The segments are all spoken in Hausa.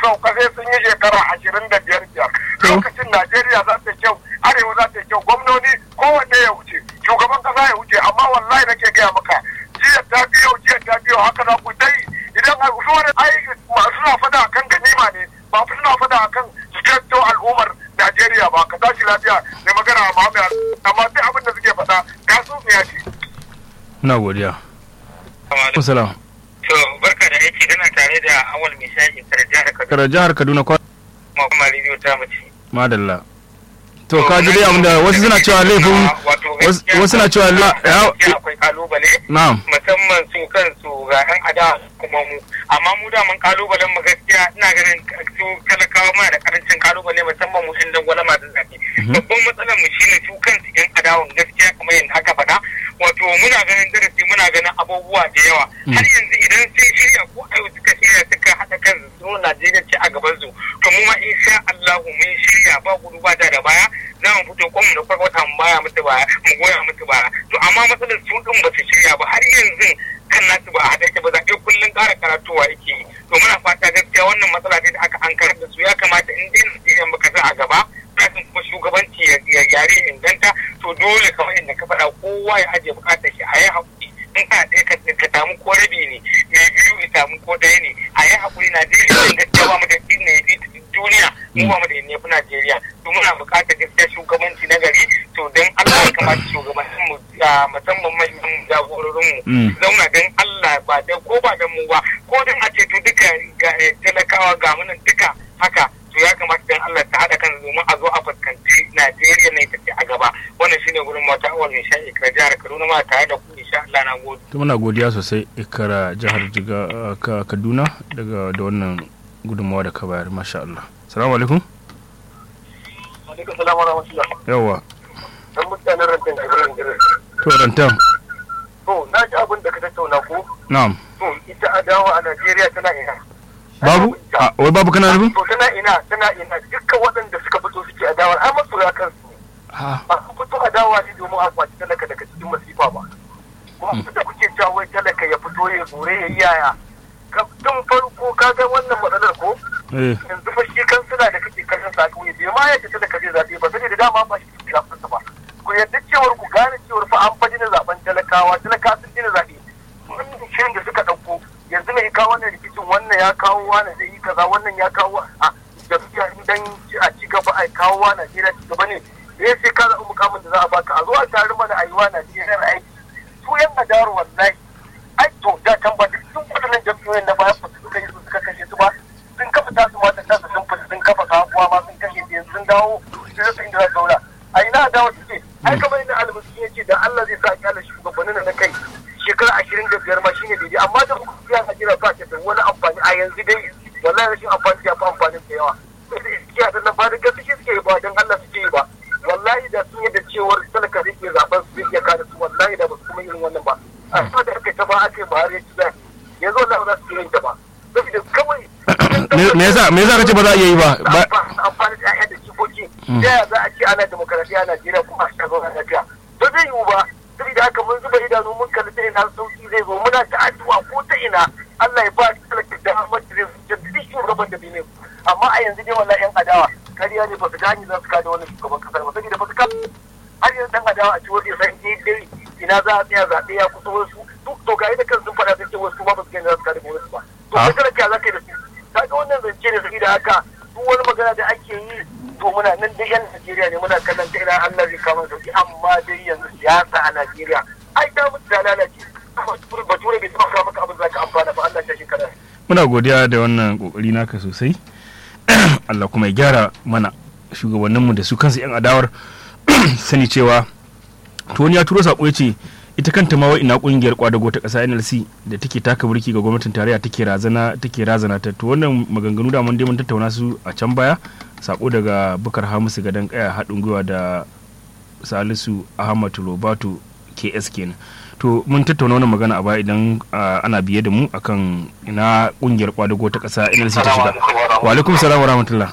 sauka sai sun yi shekara ashirin da biyar biyar lokacin najeriya za ta kyau arewa za ta kyau gwamnoni kowanne ya wuce shugaban kasa ya wuce amma wallahi nake gaya maka jiya ta biyo jiya ta biyo haka za ku dai idan a wani ai suna fada akan ganima ne ba suna fada akan su al'ummar najeriya ba ka tashi lafiya ne magana a mahammed amma duk abin da suke faɗa kasu ya ce. Muna godiya. Assalamu. To barka da aiki kana tare da awal mai shaji kar jihar Kaduna. Kar jihar Kaduna kwa. Kuma kuma rediyo ta mace. Madalla. To ka ji dai abin da wasu suna cewa laifin wasu suna cewa la akwai kalubale. Na'am. Musamman su kansu ga yan ada kuma mu. Amma mu da mun kalubalen mu gaskiya ina ganin su talakawa mana da karancin kalubale musamman mu yan dangwala masu zafi. Babban matsalar mu shine su kansu yan adawan gaskiya kamar yadda aka faɗa. Wato muna ganin darasi muna ganin abubuwa da yawa. Har yanzu idan sun shirya ko ayo suka shirya suka haɗa kansu su Najeriya ce a gaban su. To mu ma insha Allahu mun shirya ba gudu ba da baya. za mu fito kwanmu da kwarkwata mu baya mutu baya mu goya mutu baya to amma matsalar su din ba su shirya ba har yanzu kan nasu ba a haɗa yake ba zaɓe kullum ƙara karatuwa yake yi to muna fata gaskiya wannan matsala ce da aka ankar da su ya kamata in dai Najeriya baka sa a gaba kafin kuma shugabanci ya yare inganta to dole kamar yadda ka faɗa kowa ya ajiye buƙatar shi a yi haƙuri in ka ɗaya ka samu ko rabi ne mai biyu ya samu ko ɗaya ne a yi haƙuri Najeriya gaskiya ba mu da ne ya duniya mu ba mu da ne fi Najeriya to muna buƙatar gaskiya shugabanci na gari to don Allah ya kamata shugabannin mu musamman manyan jagororin mu zauna don Allah ba da ko ba da mu ba ko don a ce to duka talakawa ga munan duka haka to ya kamata don Allah ta haɗa kan domin a zo a fuskanci Najeriya ne take a gaba wannan shine gurin mata awal mai sha'i ka jihar Kaduna ma tare da ku insha Allah na gode to muna godiya sosai ikara jihar Jiga Kaduna daga da wannan gudunmawa da ka bayar masha Allah salamu alaikum alaikum salamu rahmatullah yawa dan mutanen rantan jibirin jibirin to rantan to na ji abin da ka tattauna ko na'am to ita adawa a Najeriya tana ina babu a wai babu kana nufin to tana ina tana ina dukkan waɗanda suka fito suke adawa ai masoya kansu ha ba su fito adawa ne domin a kwaci talaka daga cikin masifa ba kuma da kuke cewa wai talaka ya fito ya gore ya yi yaya tun farko ka ga wannan matsalar ko eh yanzu fa shi kansila da kake kallon sa kauye bai ma yadda talaka zai zaɓe ba sai da dama ba shi ke zaɓen ba ku yadda cewar ku gane cewar fa an faɗi na zaɓen talakawa talaka sun dina zaɓe wannan shirin da suka ɗauko yanzu mai kawo wannan rikicin wannan ya kawo wani zai yi kaza wannan ya kawo a jam'iyya dan a ci gaba a kawo wa Najeriya ci gaba ne ya sai ka zaɓi mukamin da za a baka a zo a tare mana a yi wa Najeriya aiki su yan adaru wallahi ai to da can ba duk sun waɗannan jam'iyyoyin na baya ba su suka yi su suka kashe su ba sun kafa tasu mata tasu sun fita sun kafa sabuwa ma sun kashe su yanzu sun dawo sun rasa inda za su zauna a ina adawa suke ai kamar yadda almusu ya ce da Allah zai sa kyala shugabannin na kai shekara ashirin da biyar ma shine daidai amma da kuma biyan ajira ba ta da wani amfani a yanzu dai wallahi rashin amfani ya fi amfanin da yawa sai da iskiya da nan ba da gaske suke yi ba don Allah suke yi ba wallahi da sun yadda cewar talaka zai iya zaben su zai iya kada su wallahi da ba su kuma irin wannan ba a sama da aka ta ba aka ba har ya ci zai yanzu wallahi ba za su iya yin ta ba saboda kawai me yasa me yasa kace ba za a iya yi ba amfani da ƴaƴa da jikoki ta yaya za a ce ana demokarasiya a Najeriya kuma a shagon a lafiya ba zai yiwu ba saboda haka mun zuba idanu mun kalli ta ina sauki zai zo muna ta addu'a ko ta ina Allah ya ba shi talaka da Ahmad da zai duk shugaban da bai ne amma a yanzu dai wallahi yan adawa kariya ne ba su gani za su kada wannan shugaban kasar ba saboda ba su kada har yanzu dan adawa a ci wani san dai ina za a tsaya zaɓe ya kusa wasu duk to ga da kan sun faɗa sun ce wasu ma ba su gani za su kada gwamnati ba to kai talaka za ka yi da su kaga wannan zance ne saboda haka duk wani magana da ake yi to muna nan dai yan Najeriya ne muna kallon ta ina Allah zai kama sauki amma dai yanzu siyasa a Najeriya ai ta mutu ta lalace bature bai taɓa maka abin za ka amfana ba Allah ta shekara muna godiya da wannan kokari naka sosai Allah kuma ya gyara mana shugabanninmu da su kansu yan adawar sani cewa to wani ya turo sako ya ce ita kanta ma ina kungiyar kwadago ta kasa NLC da take taka burki ga gwamnatin tarayya take razana take razana ta to wannan maganganu da mun dai mun tattauna su a can baya sako daga Bukar Hamisu gadan kaya haɗin gwiwa da Salisu Ahmad Robato KS kenan to mun tattauna wannan magana a baya idan ana biye da mu akan ina kungiyar kwadago ta kasa NLC ta shiga wa alaikum salam wa rahmatullah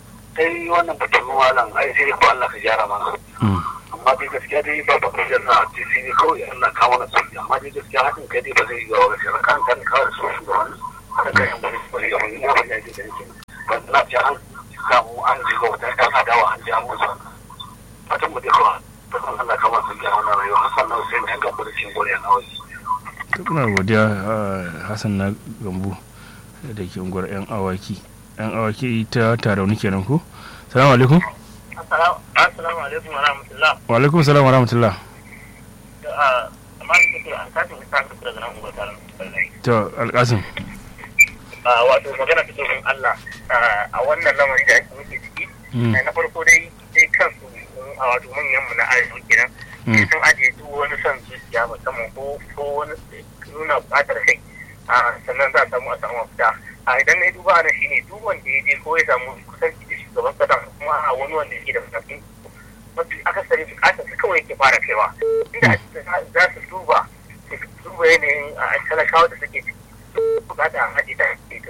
sai wannan batun malam ai sai ko Allah ka gyara mana amma dai gaskiya dai ba ba kujar na ce sai ne kawai Allah ka mana sauki amma dai gaskiya hakan kai dai ba zai ga wani sai kan kan ka so shi da wani haka kai an bari bari ga wani ya ba ya ji da yake ban na ce an samu an jiga wata ɗan adawa an ji an musu fatan mu dai kawai fatan Allah kama su gyara wannan rayuwa Hassan na Hussein ya gambar cikin goriya na wasu muna godiya hassan na gambo da ke unguwar yan awaki yan awaki ta tarauni kenan ko salamu alaikum assalamu alaikum wa rahmatullah wa alaikum salam wa rahmatullah amma da ke an katin isa ka daga nan unguwar taron to alkasim wato magana ta domin Allah a wannan lamari da ake muke ciki na farko dai dai kansu a wato manyan mu na arewa kenan sun ajiye duk wani son zuciya musamman ko ko wani nuna bukatar kai sannan za a samu a samu mafita a idan na duba na shine duk wanda ya je ko ya samu kusanci da shugaban kasa kuma a wani wanda yake da matakin mafi akasari bukatar su kawai yake fara kaiwa inda za su duba su duba yanayin talakawa da suke ciki bukata a haji ta ke